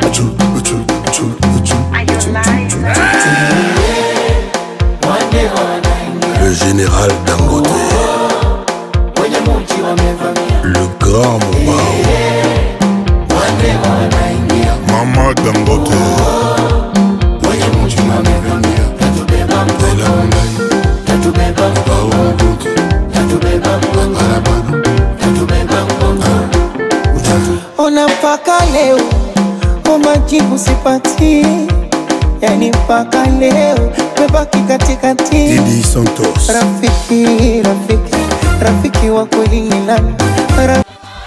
uchu, uchu, uchu, uchu, uchu, uchu. Le général Dangote, le grand Mobao, Mama Dangote, Bella Moulay, Mobao Dangote, Barabara, ona mpaka leo umajibu sipati yani mpaka leo mebaki katikati Didi Santos, rafiki rafiki rafiki wa kweli ni nani Ra-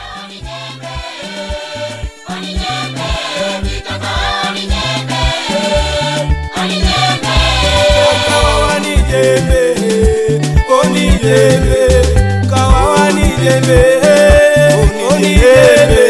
Kawawa ni jembe, oni jembe, kawawa ni jembe, oni jembe.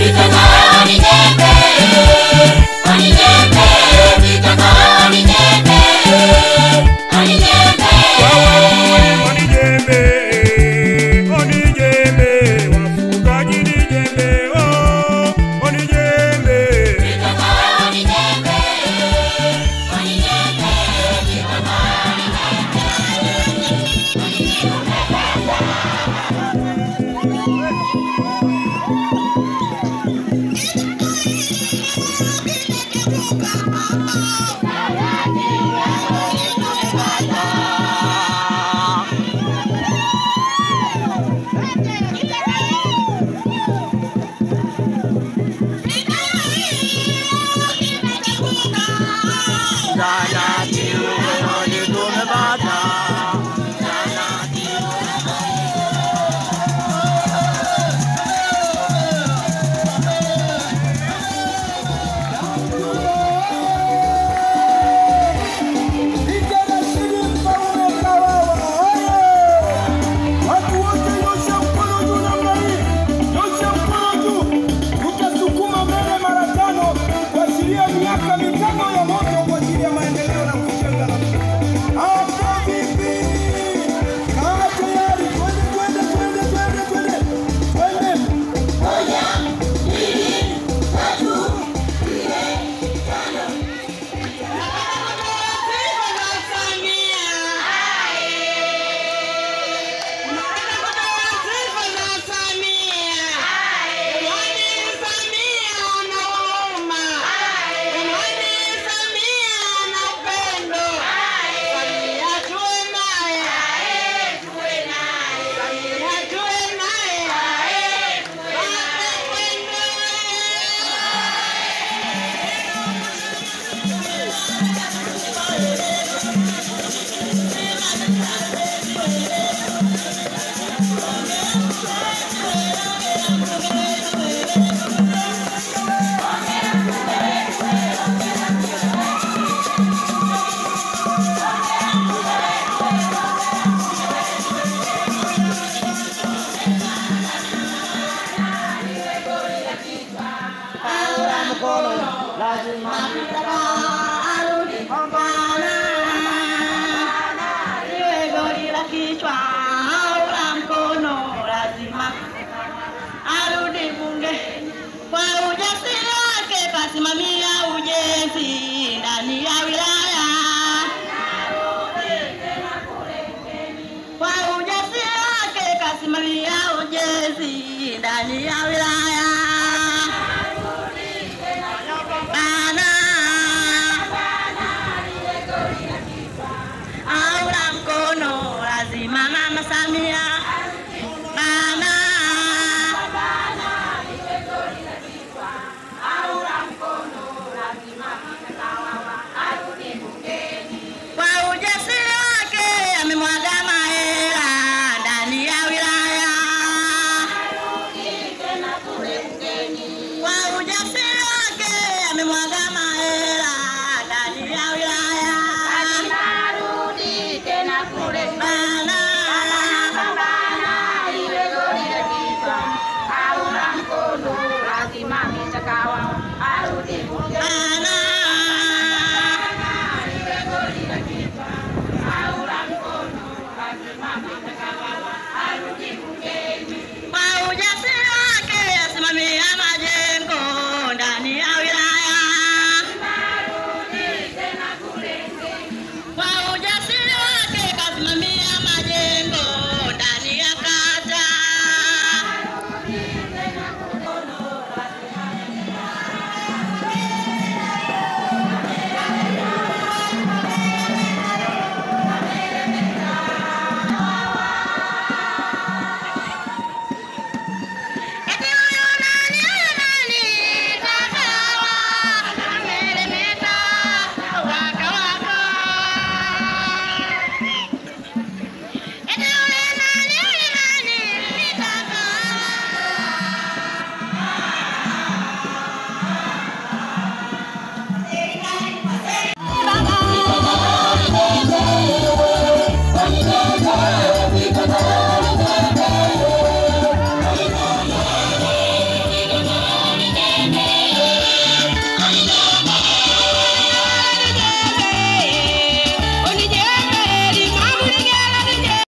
Watu wote nyosha mkono juu namna hii, nyosha mkono juu, tutasukuma mbele mara tano kuashiria miaka mitano ya moto kwa ajili ya maendeleo na kujenga nchi. Hapo vipi? Kaa tayari, twende, twende, twende, twende, twende, twende. arudi bunge kwa ujasiri wake kasimamia ujenzi ndani ya wilaya kwa ujasiri wake kasimamia ujenzi ndani ya wilaya Bana. Aura mkono lazima mama Samia Bana. kwa ujasiri wake amemwaga mahela ndani ya wilaya. Kwa ujasiri wake amemwaga mahela ndani ya wilaya. Bana. Bana.